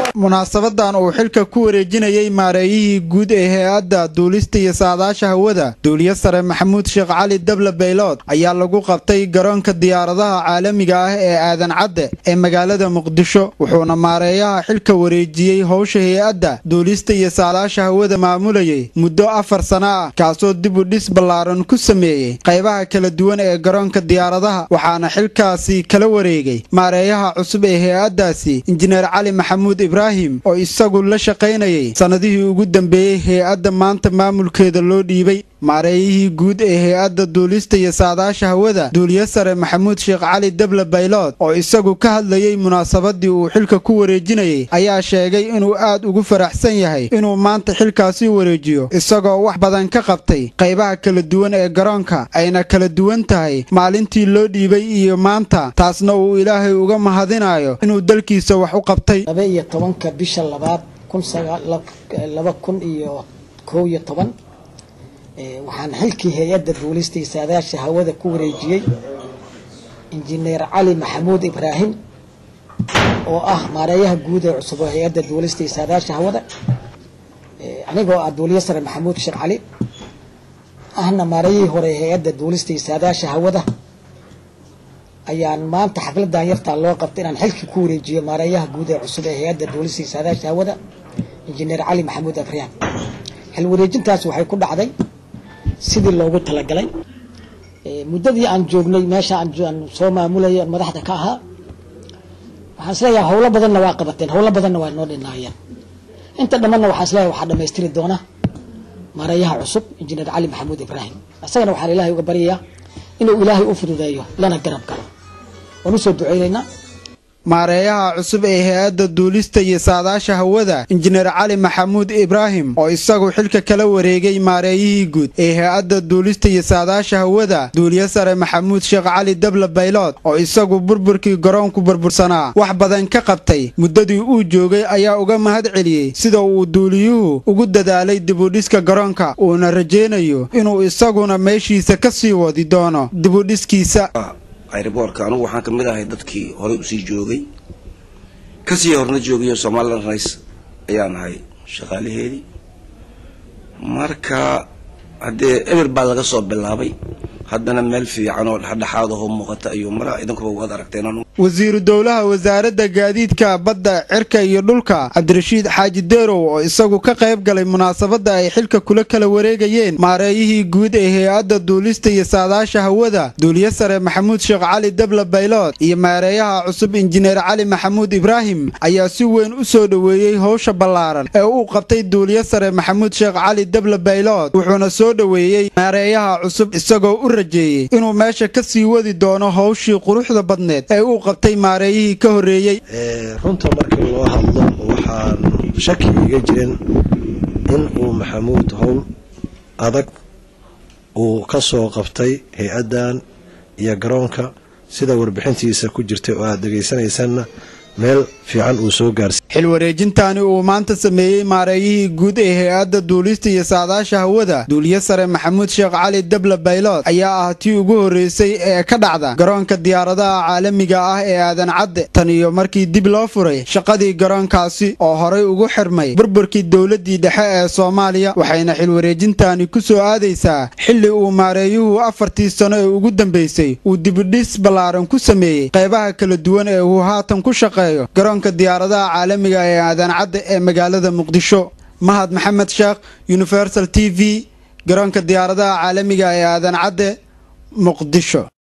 munaasabadan uu xilka ku wareejinayey maareeyihii guud ee hay-adda duulista iyo saadaasha hawada duuliye sare maxamuud sheekh cali dable baylood ayaa lagu qabtay garoonka diyaaradaha caalamiga ah ee aadan cadde ee magaalada muqdisho wuxuuna maareeyaha xilka wareejiyey howsha hay-adda duulista iyo saadaasha hawada maamulayay muddo afar sana ah kaasoo dib u dhis ballaaran ku sameeyey qaybaha kala duwan ee garoonka diyaaradaha waxaana xilkaasi kala wareegay maareeyaha cusub ee hay-addaasi injineer cali maxamuud ibraahim oo isagu la shaqaynayay sannadihii ugu dambeeyey hay-adda maanta maamulkeeda loo dhiibay maareeyihii guud ee hay-adda duulista iyo saadaasha hawada duuliye sare maxamuud sheekh cali dable baylood oo isagu ka hadlayey munaasabadii uu xilka ku wareejinayey ayaa sheegay inuu aad ugu faraxsan yahay inuu maanta xilkaasi wareejiyo isagoo wax badan ka qabtay qaybaha kala duwan ee garoonka ayna kala duwan tahay maalintii loo dhiibay iyo maanta taasna uu ilaahay uga mahadinayo inuu dalkiisa wax u qabtay laba iyo tobanka bisha labaad laba kun iyo kow iyo toban waxaan xilkii hay-adda duulista iyo saadaasha hawada ku wareejiyey injineer cali maxamuud ibraahim oo ah maareeyaha guud ee cusub oo hay-adda duulista iyo saadaasha hawada anigoo ah duuliye sare maxamuud sheekh cali ahna maareeyihii hore hay-adda duulista iyo saadaasha hawada ayaan maanta xafladan yartaa loo qabtay inaan xilkii ku wareejiyo maareeyaha guud ee cusub ee hay-adda duulista iyo saadaasha hawada injineer cali maxamuud ibraahim xil wareejintaas waxay ku dhacday sidii loogu talagalay muddadii aan joognay meesha aan soo maamulayay oon madaxda ka ahaa waxaan isleeyahay howlo badanna waa qabateen howlo badanna waa noo dhinaayeen inta dhammanna waxaan isleeyahay waxaa dhamaystiri doona maareeyaha cusub injineer cali maxamuud ibraahim isagana waxaan ilaahay uga baryayaa inuu ilaahay u fududeeyo lana garab galo waan usoo duceynaynaa maareeyaha cusub ee hay-adda duulista iyo saadaasha hawada injineer cali maxamuud ibraahim oo isagu xilka kala wareegay maareeyihii guud ee hay-adda duulista iyo saadaasha hawada duuliye sare maxamuud sheekh cali dable baylood oo isagu burburkii garoonku burbursanaa wax badan ka qabtay muddadii uu joogay ayaa uga mahad celiyey sida uu duuliyuhu ugu dadaalay dibudhiska garoonka uuna rajaynayo inuu isaguna meeshiisa ka sii wadi doono dibudhiskiisa ayraboorka anugu waxaan ka mid ahay dadkii horey usii joogay kasii horna joogayo somalilan rice ayaan ahay shaqaalaheedii marka haddee eber baa laga soo bilaabay haddana meel fiican oo dhexdhexaad ahoo muuqata ayuu mara idinkuba waad aragteen wasiiru dowlaha wasaaradda gaadiidka badda cirka iyo dhulka cabdirashiid xaaji deerow oo isagu ka qayb galay munaasabadda ay xilka kula kala wareegayeen maareeyihii guud ee hay-adda duulista iyo saadaasha hawada duuliye sare maxamuud sheekh cali dable baylood iyo maareeyaha cusub injineer cali maxamuud ibraahim ayaa si weyn u soo dhoweeyey howsha ballaaran ee uu qabtay duuliye sare maxamuud sheekh cali dable baylood wuxuuna soo dhoweeyey maareeyaha cusub isagoo u rajeeyey inuu meesha ka sii wadi doono howshii quruxda badneed ee uu qabtay maareeyihii ka horreeyey runta markii loo hadlo waxaan shaki iga jirin in uu maxamuud howl adag uu ka soo qabtay hay-addan iyo garoonka sida warbixintiisa ku jirtay oo aad dhegaysanaysanna meel fiican uu soo gaarsiy xil wareejintaani uu maanta sameeyey maareeyihii guud ee hay-adda duulista iyo saadaasha hawada duuliye sare maxamuud sheekh cali dable baylood ayaa ah tii ugu horreysay ee ka dhacda garoonka diyaaradaha caalamiga ah ee aadan cadde tan iyo markii dib loo furay shaqadii garoonkaasi oo horay ugu xirmay burburkii dowladdii dhexe ee soomaaliya waxayna xil wareejintaani ku soo aadaysaa xilli uu maareeyuhu afartii sano ee ugu dambeysay uu dibidhis ballaaran ku sameeyey qaybaha kala duwan ee uu haatan ku shaqeeyo garoonka diyaaradaha caalamiga ee aadan cadde ee magaalada muqdisho mahad maxamed sheekh universal t v garoonka diyaaradaha caalamiga ee aadan cadde muqdisho